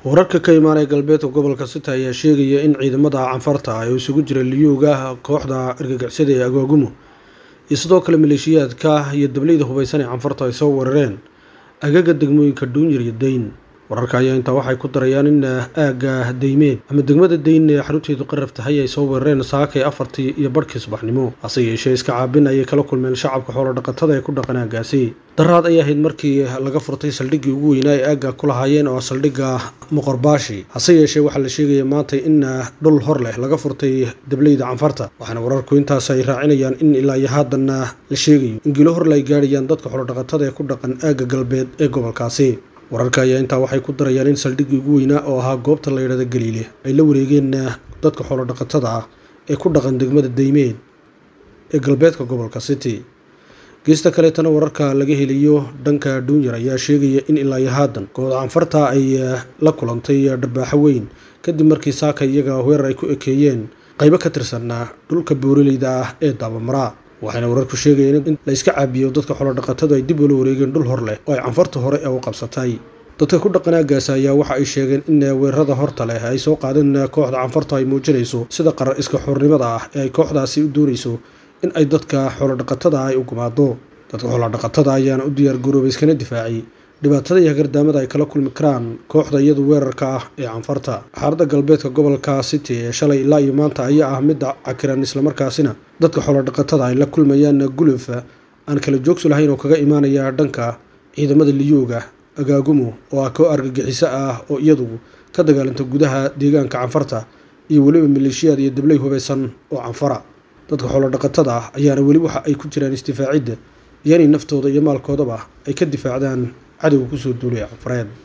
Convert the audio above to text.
wararka ka imaanaya galbeedka gobolka sita ayaa sheegaya in ciidamada canfarta ay isugu jira liyuuga kooxda argagixisada ee agaagumo iyo sidoo kale maleeshiyaadka iyo dableyda hubaysan ee canfarta ay soo weerareen agaga degmooyinka dhuunyar iyo dayn wararka ayaa intaa waxay ku darayaan in aagga daymeed ama degmada dayn ee xarunteedu qaraf tahay ay soo weerareen saakay afartii iyo barhkii subaxnimo hase yeeshee iska caabin ayay kala kulmeen shacabka xoolodhaqatada ee ku dhaqan aaggaasi daraad ayay ahayd markii laga furtay saldhiggii ugu weynaa ee aagga ku lahaayeen oo saldhigga moqorbaashi hase yeeshee waxaa la sheegaya maanta in dhul hor leh laga furtay dableyda canfarta waxaana wararku intaas ay raacinayaan in ilaa iyo haadanna la sheegayo in gilo horle ay gaadhayaan dadka xoolodhaqatada ee ku dhaqan aagga galbeed ee gobolkaasi wararka ayaa intaa waxay ku darayaan in saldhiggii ugu weynaa oo ahaa goobta la yidhahda galiile ay la wareegeen dadka xoolodhaqatada ah ee ku dhaqan degmada daymeed ee galbeedka gobolka city geesta kaleetana wararka laga heliyo dhanka dhuunyar ayaa sheegaya in ilaa iyo haadan kooda canfarta ay la kulantay dharbaaxo weyn kadib markii saaka iyaga weerar ay ku ekeeyeen qaybo ka tirsanaa dhulka booraleyda ah ee daabamaraa waxayna wararku sheegayeen in la iska caabiyo dadka xoolodhaqatadu ay dib ula wareegeen dhul hor leh oo ay canfarta hore ee u qabsatay dadka ku dhaqan aaggaas ayaa waxa ay sheegeen in weerarada horta leh ay soo qaadeen kooxda canfarta ay muujinayso sida qarar iska xornimada ah ee ay kooxdaasi u doonayso in ay dadka xoolodhaqatada ay u gumaado dadka xoolodhaqatada ayaana u diyaar garoobay iskana difaacay dhibaatada iyo hagardaamada ay kala kulmi karaan kooxda iyadu weerarka ah ee canfarta xaaladda galbeedka gobolka city ee shalay ilaa iyo maanta ayaa ah midda cakiran islamarkaasina dadka xoolodhaqatada ay la kulmayaan guluf aan kala joogsi lahayn oo kaga imaanaya dhanka ciidamada liyuuga agaagumo oo ah koo argagixiso ah oo iyadu ka dagaalanta gudaha deegaanka canfarta iyo weliba maleeshiyaad iyo dabley hubaysan oo canfara dadka xoolodhaqatada ah ayaana weli waxa ay ku jiraan isdifaacidda iyo inay naftooda iyo maalkoodaba ay ka difaacdaan cadowga kusoo duulaya canfareed